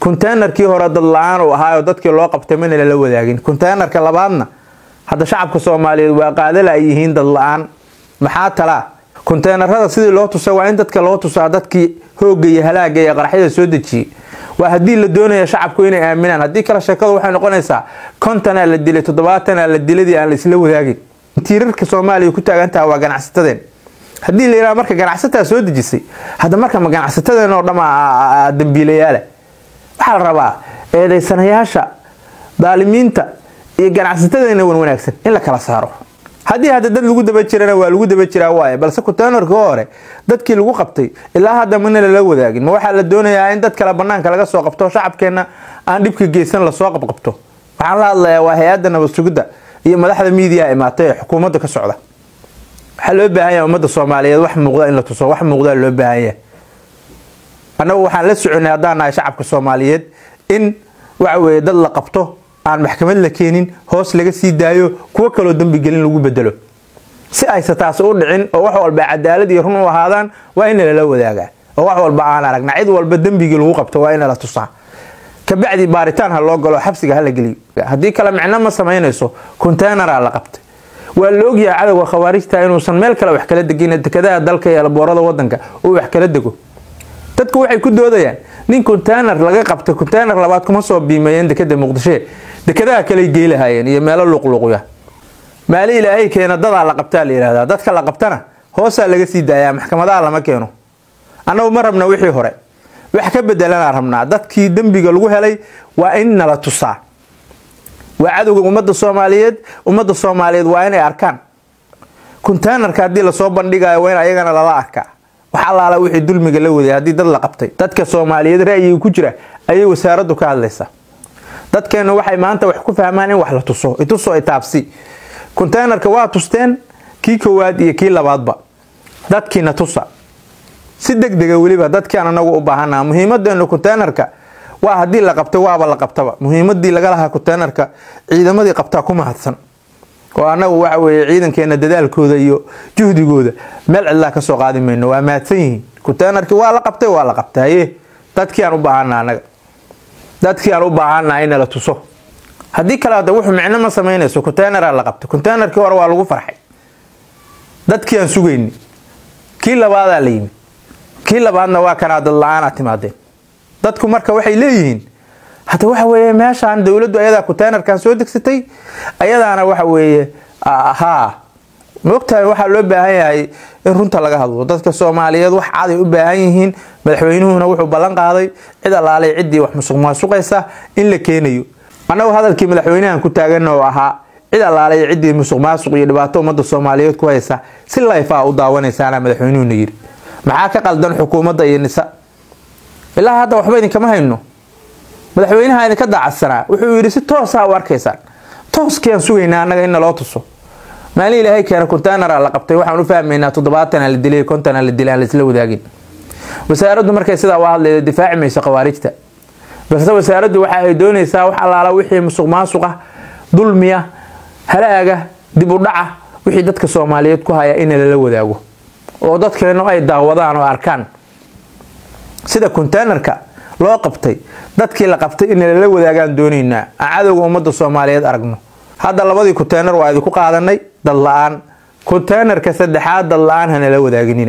konteynerkii hore dad la-aan uu ahaayoo dadkii loo qabtay mana lala wadaagin konteynerka labaadna hadda shacabka soomaaliyeed waa qaadala ay yihiin dad la-aan maxaa talaa konteynerada sidii loo tusay waa in dadka loo tusaa dadkii hoogga iyo halaaga iyo qaraxyada soo dejiyey waa haddii la doonaya shacabku inay aaminaan haddii kale sheekadu waxay noqonaysaa kontanaa la dilay toddobaatanaa la diladii aan la isla wadaagin tiirarka soomaaliya ku taagantaha waa ganacsatadeen haddii la yidhaha marka ganacsataa soo dejisay hadda marka ma ganacsatadeen oo dhama dambiilayaala waxaa la rabaa eedaysanayaasha daalimiinta iyo ganacsatadeena wan wanaagsan in la kala saaro haddii hadda dad lagu daba jirana waa lagu daba jiraa waaye balse konteynerkii hore dadkii lagu qabtay ilaa hadda mana lala wadaagin ma waxaa la doonayaa in dad kale banaanka laga soo qabto shacabkeenna aan dhibka geysan lasoo qabqabto waxaan la hadlayaa waa hay-adda nabad sugidda iyo madaxda miidiya imaatay ee xukuumadda ka socda waxaa loo baahan yahay ummadda soomaaliyeed wax muuqda in la tuso wax muuqdaa loo baahan yahay annagu waxaan la soconay haddaan nahay shacabka soomaaliyeed in waxa weeye dad la qabto aan maxkamad la keenin hoos laga sii daayo kuwo kaloo dembigelin lagu bedelo si aysa taas u dhicin oo wax walba cadaalad iyo run u ahaadaan waa in lala wadaagaa oo wax walba aan aragna cid walba dembigii lagu qabto waa in la tusaa kabacdi baaritaan ha loo galo xabsiga hala geliyo haddii kale micno ma samaynayso konteyneraa la qabtay waa la ogyahay cadowga khawaarijta inuusan meel kale wax kala degin dekadaha dalka iyo alboorada wadanka uu wax kala dego dadku waxay ku doodayaan nin konteyner laga qabtay konteyner labaad kuma soo biimeeyeen dekada muqdisho dekadaha kaley geylahayeen iyo meelo luqluqya maali ilaahay keena dadaa la qabtaa la yihahdaa dadka la qabtana hoosaa laga sii daayaa maxkamadaha lama keeno annagu ma rabna wixii hore wax ka bedelanaa rabnaa dadkii dembiga lagu helay waa in nala tusaa waa cadowga ummadda soomaaliyeed ummadda soomaaliyeed waa inay arkaan konteynerka haddii lasoo bandhigayo waa in ayagana lala arkaa wax allaala wixii dulmiga la waday haddii dad la qabtay dadka soomaaliyeed ra'yiga ku jira ayay wasaaraddu ka hadlaysaa dadkeennu waxay maanta wax ku fahmaan in wax la tuso itusoo itaabsi konteynerka waa tusteen kii koowaad iyo kii labaadba dadkiina tusa si deg dega weliba dadkiaan anagu u baahanaa muhiimadeenu konteynerka waa haddii la qabtay waaba la qabtaba muhiimadii laga lahaa konteynerka ciidamadii qabtaa ku mahadsan oo anagu waxa weeye ciidankeena dadaalkooda iyo juhdigooda meel cidlaa ka soo qaadi mayno waa mahadsan yihiin konteynerkii waa la qabtay waa la qabtay haye dadkii aan u baahanaa anaga dadkii aan u baahanaa in la tuso haddii kale hadda wuxuu micno ma samaynayso konteyneraa la qabtay konteynerkii hore waa lagu farxay dadkii aan sugayni kii labaadaa la yimid kii labaadna waa kanaa dad la-aanaa timaadeen dadku marka waxay leeyihiin hadda waxa weeye meeshaan dowladdu ayadaa konteynerkan soo degsatay ayadaana waxa weeye haa maogtahay waxaa loo baahan yahay in runta laga hadlo dadka soomaaliyeed wax caday u baahan yihiin madaxweynuhuna wuxuu ballan qaaday cid allaalay ciddii wax musuq maasuqaysa in la keenayo annagu hadalkii madaxweynahan ku taagan oo ahaa cid allaalay ciddii musuq maasuq iyo dhibaato ummadda soomaaliyeed ku haysa si layfaa u daawanaysaana madaxweynuhuna yiri maxaa ka qaldan xukuumadda iyo nisa ilaa hadda waxba idinkama hayno madaxweynaha idinka daacadsanaa wuxuu yidhi si toosaa u arkaysaan tooskiaan sugaynaa annaga in naloo tuso maalin ilaahay keena konteyneraa la qabtay waxaan u fahmaynaa toddobaatana la dilay kontana la dilay aan laisla wadaagin wasaaraddu markay sidaa u hadlayda difaaci mayso khawaarijta balse wasaaraddu waxa ay doonaysaa wax allaala wixii musuq maasuqa dulmiya halaaga dib u dhaca wixii dadka soomaaliyeed ku haya in lala wadaago oo dadkeenu ay daawadaan oo arkaan sida konteynerka loo qabtay dadkii la qabtay in lala wadaagaan doonaynaa aan cadowga ummadda soomaaliyeed aragno hadda labadii konteyner waa idinku qaadanay dad la-aan konteynerka saddexaad dad la-aan hanala wadaaginina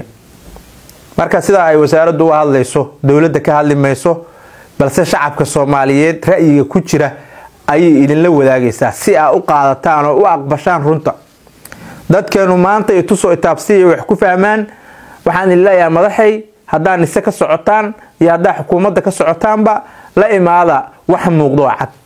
marka sidaa ay wasaaraddu u hadlayso dowladda ka hadli mayso balse shacabka soomaaliyeed ra'yiga ku jira ayay idinla wadaagaysaa si aa u qaadataan oo u aqbashaan runta dadkeenu maanta itusoo itaabsiya wax ku fahmaan waxaan idin leeyahay madaxay haddaa nise ka socotaan iyo haddaa xukuumadda ka socotaanba la imaada wax muuqdo oo cad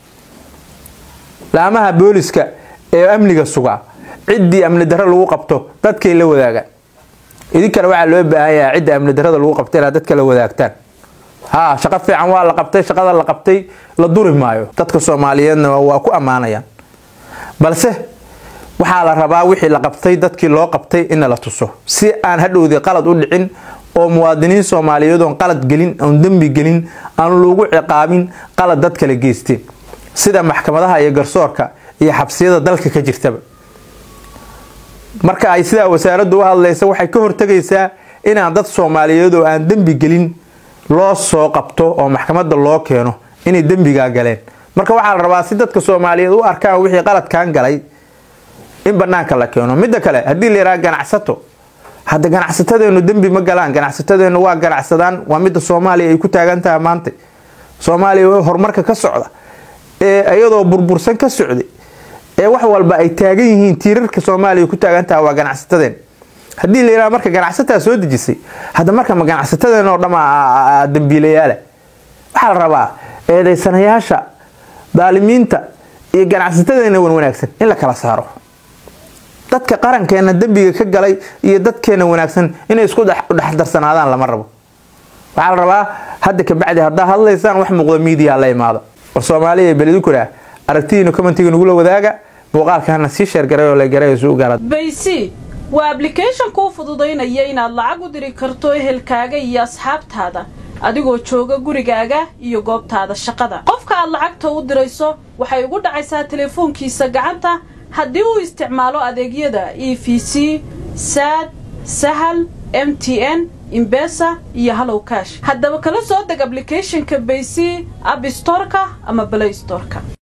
laamaha booliska ee amniga suga ciddii amni darro lagu qabto dadkay la wadaagaan idinkana waxaa loo baahan yahay cidda amni darrada lagu qabtay inaad dadka la wadaagtaan haa shaqo fiican waa la qabtay shaqada la qabtay la duri maayo dadka soomaaliyeedna waa ku ammaanayaan balse waxaa la rabaa wixii la qabtay dadkii loo qabtay inna la tuso si aan hadhowdii qalad u dhicin oo muwaadiniin soomaaliyeed oon qalad gelin oon dembi gelin aan lagu ciqaabin qalad dad kala geysteen sida maxkamadaha iyo garsoorka iyo xabsiyada dalka ka jirtaba marka ay sidaa wasaaraddu u hadlaysa waxay ka hortegaysaa inaan dad soomaaliyeed oo aan dembi gelin loo soo qabto oo maxkamadda loo keeno inay dembigaa galeen marka waxaa la rabaa si dadka soomaaliyeed u arkaan wixii qaladkan galay in banaanka la keeno midda kale haddii la yidhaha ganacsato hadda ganacsatadeenu dembi ma galaan ganacsatadeenu waa ganacsadaan waa midda soomaaliya ay ku taagan tahay maanta soomaaliya horumarka ka socda ee iyadoo burbursan ka socday ee wax walba ay taagan yihiin tiirarka soomaaliya ku taagan tahay waa ganacsatadeen haddii la yidhaha marka ganacsataa soo dejisay hadda marka ma ganacsatadeen oo dhama dambiilayaala waxaa la rabaa eedaysanayaasha daalimiinta iyo ganacsatadeena wan wanaagsan in la kala saaro dadka qarankeena dembiga ka galay iyo dadkeena wanaagsan inay isku dhexdarsanaadaan lama rabo waxaa la rabaa hadda kabacdi haddaa hadlaysaan wax muuqda miidiya la imaado war soomaaliya beledukura aragtidiina commentiga nagula wadaaga muuqaalkana sii sheergaray oo la garay suu gaara baysi waa ablication kuu fududaynaya inaad lacag u diri karto ehelkaaga iyo asxaabtaada adigoo jooga gurigaaga iyo goobtaada shaqada qofka aad lacagta u dirayso waxay ugu dhacaysaa teleefoonkiisa gacanta haddii uu isticmaalo adeegyada e v c saad sahal m t n imbesa iyo hallow kash haddaba kala soo deg ablicathonka baysy abstorka ama balay storka